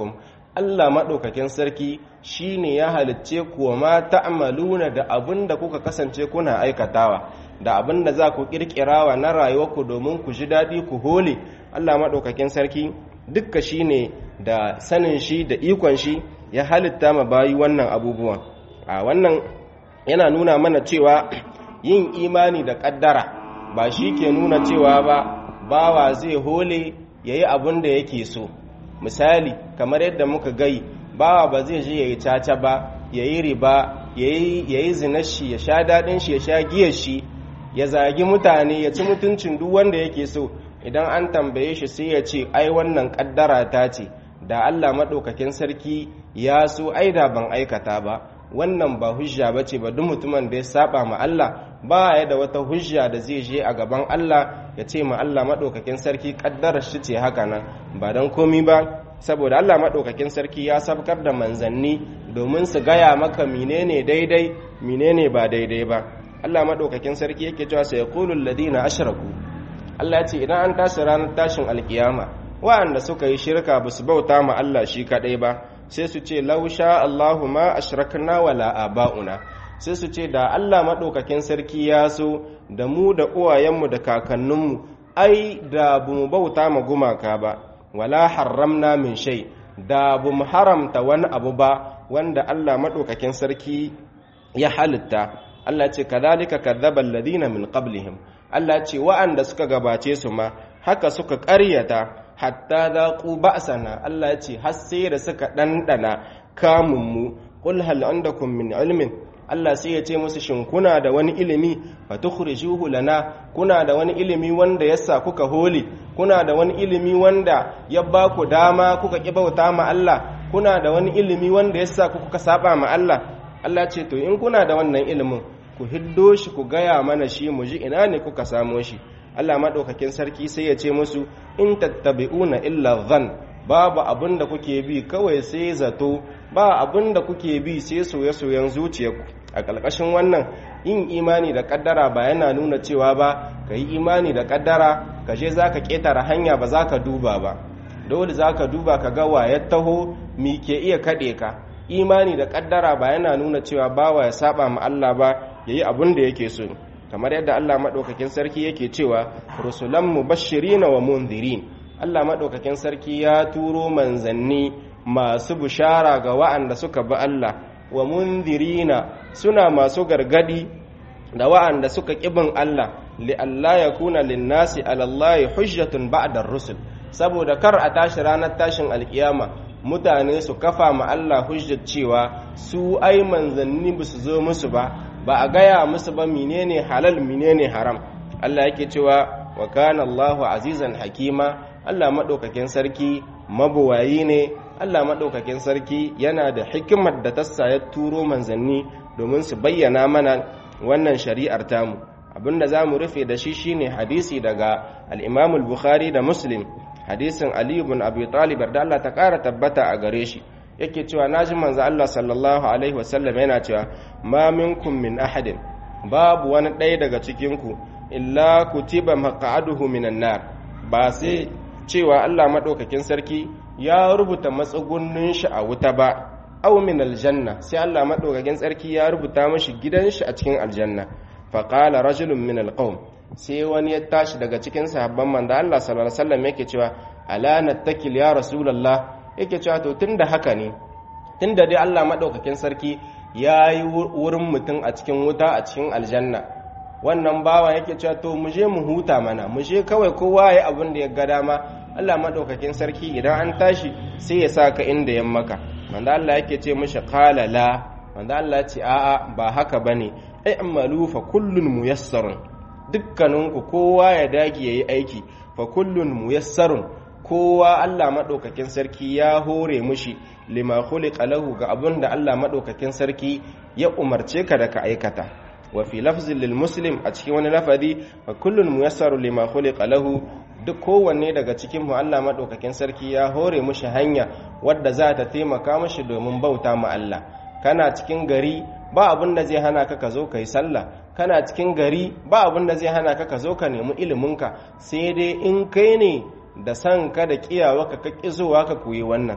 Allah maɗaukakin sarki shi ne ya halicce kuwa ma ta'amaluna da abin da kuka kasance kuna aikatawa da abin da za ku ƙirƙirawa na rayuwarku domin ku ji daɗi ku hole Allah maɗaukakin sarki dukka shi ne da sanin shi da ikon shi ya halitta ma bayi wannan abubuwan a wannan yana nuna mana cewa yin imani da ƙaddara ba shi ke nuna cewa ba bawa zai hole ya yi abin da yake so misali kamar yadda muka gai bawa ba zai je ya yi caca ba ya yi riba ya yi zinar shi ya sha daɗin shi ya sha giyar shi ya zagi mutane ya ci mutuncin duk wanda yake so idan an tambaye shi sai ya ce ai wannan ƙaddara ta ce da allah maɗaukakin sarki ya so ai da ban aikata ba wannan ba hujja ba ce ba duk mutumin da ya saba ma Allah ba ya da wata hujja da zai je a gaban Allah ya ce ma Allah maɗaukakin sarki ƙaddarar shi ce haka nan ba don komi ba saboda Allah maɗaukakin sarki ya sabkar da manzanni domin su gaya maka menene daidai menene ba daidai ba Allah maɗaukakin sarki yake cewa sai yaqulul ladina ashraku Allah ya ce idan an tashi ranar tashin alkiyama wa'anda suka yi shirka ba su bauta ma Allah shi kaɗai ba sai su ce lausha Allahu ma ashrakna wala aba'una sai su ce da Allah maɗaukakin sarki ya so da mu da uwayenmu da kakanninmu ai da bu mu bauta ma gumaka ba wala haramna min shay da bu mu haramta wani abu ba wanda Allah maɗaukakin sarki ya halitta Allah ce kadhalika kadzdzaba alladhina min qablihim Allah ce wa'anda suka gabace su ma haka suka ƙaryata hatta zaƙu ba'sana Allah ce har sai da suka ɗanɗana kamunmu qul hal andakum min ilmin Allah sai ya ce musu shin kuna da wani ilimi fa tukhrijuhu lana kuna da wani ilimi wanda yasa kuka hole kuna da wani ilimi wanda ya ba ku dama kuka ki bauta ma Allah kuna da wani ilimi wanda yasa kuka saba ma Allah Allah ce to in kuna da wannan ilimin ku hiddo shi ku gaya mana shi mu ji ina ne kuka samo shi Allah maɗaukakin sarki sai ya ce musu in tattabi'una illa zan babu abin da kuke bi kawai sai zato ba abin da kuke bi sai soye-soyen zuciyarku a ƙarƙashin wannan yin imani da ƙaddara ba yana nuna cewa ba ka yi imani da ƙaddara ka je za ka ƙetare hanya ba za ka duba ba dole za ka duba ka ga wa ya taho mi ke iya kaɗe ka imani da ƙaddara ba yana nuna cewa bawa ya saba ma Allah ba ya yi abin da yake so kamar yadda Allah maɗaukakin sarki yake cewa rusulan mubashirina wa munzirin Allah maɗaukakin sarki ya turo manzanni masu bishara ga wa'anda suka bi Allah wa munzirina suna masu gargadi da wa'anda suka ƙibin Allah li Allah ya kuna linnasi alallahi hujjatun ba'da rusul saboda kar a tashi ranar tashin alkiyama mutane su kafa ma Allah hujjar cewa su ai manzanni ba su zo musu ba ba a gaya musu ba menene halal menene haram Allah yake cewa wa kana Allahu azizan hakima Allah madaukakin sarki mabuwayi ne Allah madaukakin sarki yana da hikimar da ta ya turo manzanni domin su bayyana mana wannan shari'ar tamu abinda za mu rufe da shi shine hadisi daga al-Imam al-Bukhari da Muslim hadisin Ali ibn Abi Talib da Allah ta ƙara tabbata a gare shi yake cewa naji manzo Allah sallallahu alaihi wasallam yana cewa ma minkum min ahadin babu wani ɗaya daga cikin ku illa kutiba maq'aduhu minan nar ba sai cewa Allah madaukakin sarki ya rubuta matsugunnin shi a wuta ba aw min aljanna sai Allah madaukakin sarki ya rubuta mashi gidan shi a cikin aljanna fa qala rajulun min alqawm sai wani ya tashi daga cikin sahabban manzo Allah sallallahu alaihi wasallam yake cewa ala nattakil ya rasulullah yake cewa to tunda haka ne tunda dai Allah madaukakin sarki ya yi wurin mutum a cikin wuta a cikin aljanna wannan bawa yake cewa to mu je mu huta mana mu je kawai kowa ya abin da ya ga dama Allah madaukakin sarki idan an tashi sai ya sa ka inda ya maka manzo Allah yake ce mishi qala la manzo Allah ya ce a'a ba haka bane i'malu fa kullun muyassarun dukkaninku kowa ya dage yayi aiki fa kullun muyassarun kowa Allah maɗaukakin sarki ya hore mushi lima khuliqa lahu ga abin da Allah maɗaukakin sarki ya umarce ka da ka aikata wa fi lafzin lil muslim a cikin wani lafazi fa kullun muyassaru lima khuliqa lahu duk kowanne daga cikin mu Allah maɗaukakin sarki ya hore mushi hanya wadda za ta taimaka mushi domin bauta ma Allah kana cikin gari ba abin da zai hana ka ka zo kai sallah kana cikin gari ba abin da zai hana ka ka zo ka nemi iliminka sai dai in kai ne da san ka da kiyawa ka ka zuwa ka koyi wannan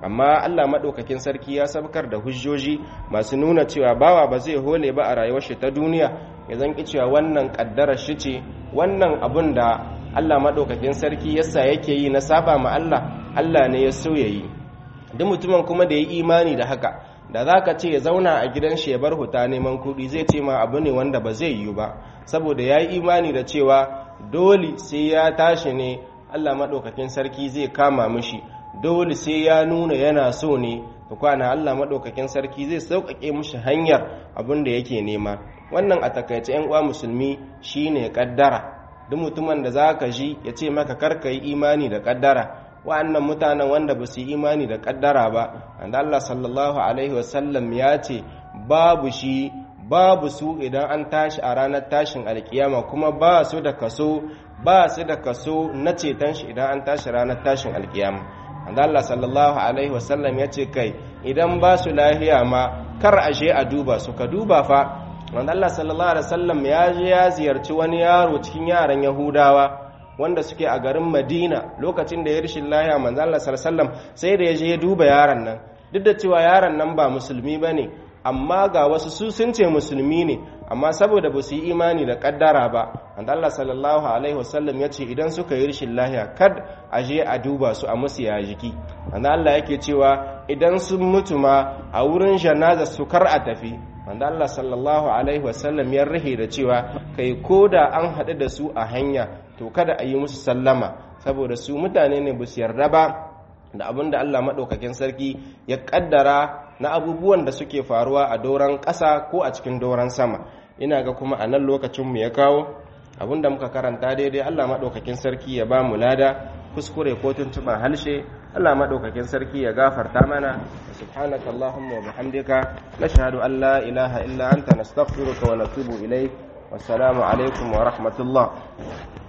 amma Allah maɗaukakin sarki ya sabkar da hujjoji masu nuna cewa bawa ba zai hole ba a rayuwar shi ta duniya ya zanki cewa wannan ƙaddarar shi ce wannan abun da Allah maɗaukakin sarki yasa yake yi na saba ma Allah Allah ne ya so ya yi duk mutumin kuma da ya yi imani da haka da za ka ce ya zauna a gidan shi ya bar huta neman kuɗi zai ce ma abu ne wanda ba zai yiwu ba saboda ya yi imani da cewa dole sai ya tashi ne Allah maɗaukakin sarki zai kama mishi dole sai ya nuna yana so ne da kwana Allah maɗaukakin sarki zai sauƙaƙe mishi hanyar abin da yake nema wannan a takaice yan uwa musulmi shine kaddara duk mutumin da za ka ji ya ce maka karka yi imani da kaddara wa'annan mutanen wanda ba su yi imani da kaddara ba wanda Allah sallallahu alaihi wasallam ya ce babu shi babu su idan an tashi a ranar tashin alkiyama kuma ba su da kaso ba su da kaso na ceton shi idan an tashi ranar tashin alkiyama wanda Allah sallallahu alaihi wasallam ya ce kai idan ba su lahiya ma kar a je a duba su ka duba fa wanda Allah sallallahu alaihi wasallam ya je ya ziyarci wani yaro cikin yaran Yahudawa wanda suke a garin Madina lokacin da ya rishin lahiya manzo Allah sallallahu alaihi wasallam sai da ya je ya duba yaron nan duk da cewa yaron nan ba musulmi bane amma ga wasu su sun ce musulmi ne amma saboda ba su yi imani da kaddara ba wanda Allah sallallahu alaihi wasallam ya ce idan suka yi rishin lahiya kad a je a duba su a musu ya jiki wanda Allah yake cewa idan sun mutu ma a wurin janaza su kar a tafi wanda Allah sallallahu alaihi wasallam ya rahe da cewa kai ko da an haɗu da su a hanya to kada a yi musu sallama saboda su mutane ne ba su yarda ba da abin da Allah maɗaukakin sarki ya ƙaddara na abubuwan da suke faruwa a doron ƙasa ko a cikin doron sama ina ga kuma a nan lokacinmu ya kawo abin da muka karanta daidai Allah maɗaukakin sarki ya ba mu lada kuskure ko tuntuɓar halshe Allah maɗaukakin sarki ya gafarta mana subhanaka allahumma wa bihamdika nashhadu an la ilaha illa anta nastaghfiruka wa natubu ilayk wassalamu alaikum wa rahmatullah